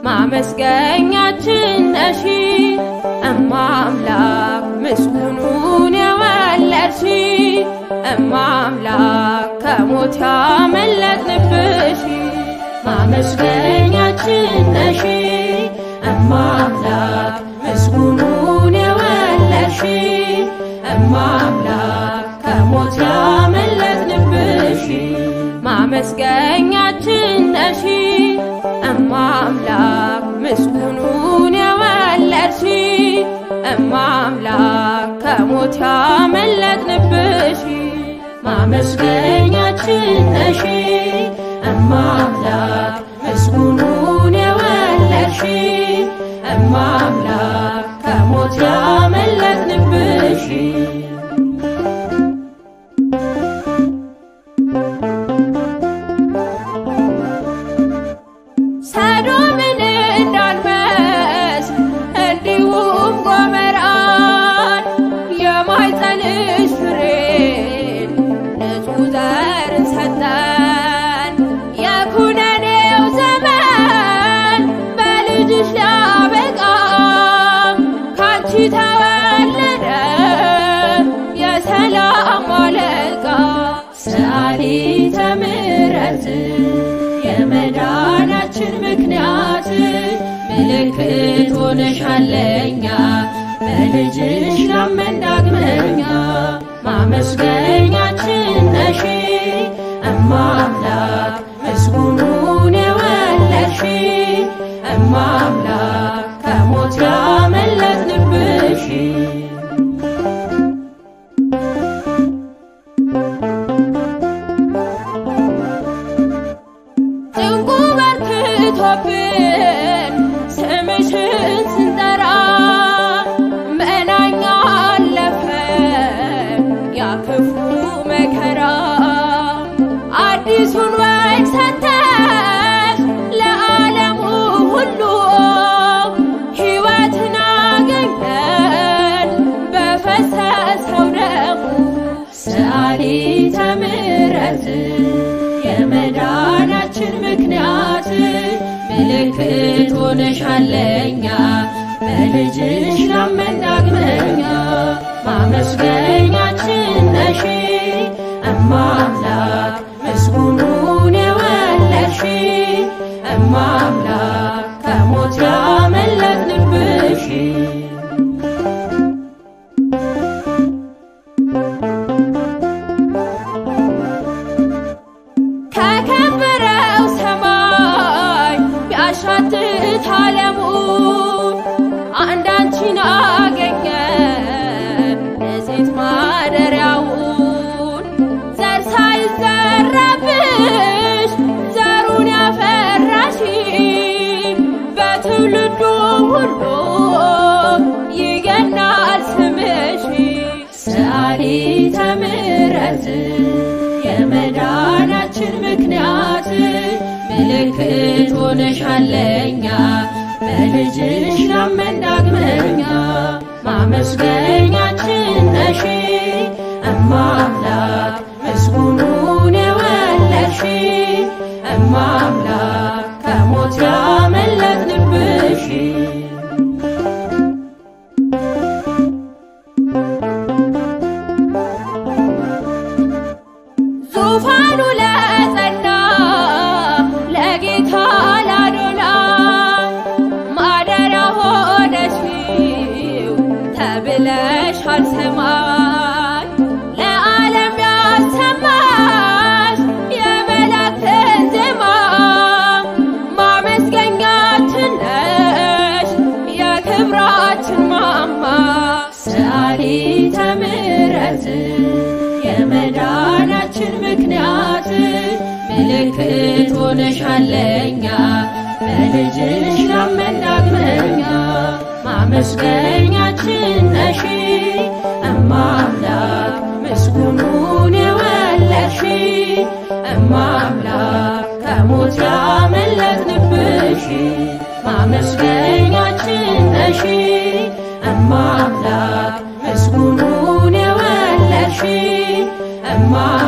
ማመስገኛችን ነሺ እማ አምላክ ምስጉኑን የወለድሺ እማ አምላክ ከሞት ያመለጥንብሽ ማመስገኛችን ነሺ እማ አምላክ ምስጉኑን የወለድሺ እማ አምላክ ከሞት ያመለጥንብሽ ማመስገኛችን ነሺ እማ አምላክ ምስጉኑን የወለድሺ እማ አምላክ ከሞት ያመለጥንብሽ ማመስገኛችን ነሺ እማ አምላክ ምስጉኑን የወለድሺ እማ አምላክ ከሞት ያመለጥንብሽ ሰዶምን እንዳልመስ እንዲሁም ጎመራን የማኅፀንሽ ፍሬን ንጹሕ ዘርን ሰጠን። የኩነኔው ዘመን በልጅሽ ሊያበቃ ካንቺ ተወለደ የሰላም አለቃ ሰአሊተ ምሕረት የመዳናችን ምክንያት ምልክት ሆነሻለኛ በልጅሽ ላመን ዳግመኛ ማመስገኛችን ነሺ እማ አምላክ ምስጉኑን የወለድሺ እማ አምላክ ከሞት ያመለጥንብሽ ጭንቁ በርክቶብን ስምሽን ስንጠራ መናኛ አለፈ ያ ክፉ መከራ አዲሱን ወግ ሰተሽ ለዓለሙ ሁሉ ሕይወትን አገኘን በፈሰሰው ደሙ ሰአሊተ ምሕረት የመዳናችን ምክንያት ምልክት ሆነሻለኛ በልጅሽ ላመን ዳግመኛ ማመስገኛችን ነሺ እማ አምላክ ምስጉኑን የወለድሺ እማ አምላክ ከሞት ያመለጥንብሽ ከከበረው ሰማይ ቢያሻትት ዓለሙን አንዳንቺን አገኘን ንጽሕት ማደሪያውን ዘር ሳይዘራብሽ ዘሩን ያፈራሽ በትውልዱ ሁሉ ይገናል ስምሽ ሰአሊተ ምሕረት የመዳናችን ምክንያት ምልክት ሆነሻለኛ በልጅሽ ላመን ዳግመኛ ማመስገኛችን ነሺ እማ አምላክ ምስጉኑን የወለድሺ እማ አምላክ ከሞት ያመለጥንብሽ ዙፋኑ ለጸና ለጌታ ላዶናይ ማደሪያ ሆነሽው ተብለሻል ሰማይ ለዓለም ያሰማሽ የመላእክትን ዜማ ማመስገኛችን ነሽ የክብራችን ማማ ሰአሊተ ምሕረት የመዳናችን ምክንያት ምልክት ሆነሻለኛ በልጅሽ ላመን ዳግመኛ ማመስገኛችን ነሺ እማ አምላክ ምስጉኑን የወለድሺ እማ አምላክ ከሞት ያመለጥንብሽ ማመስገኛችን ነሺ እማ አምላክ ምስጉኑን የወለድሺ እማ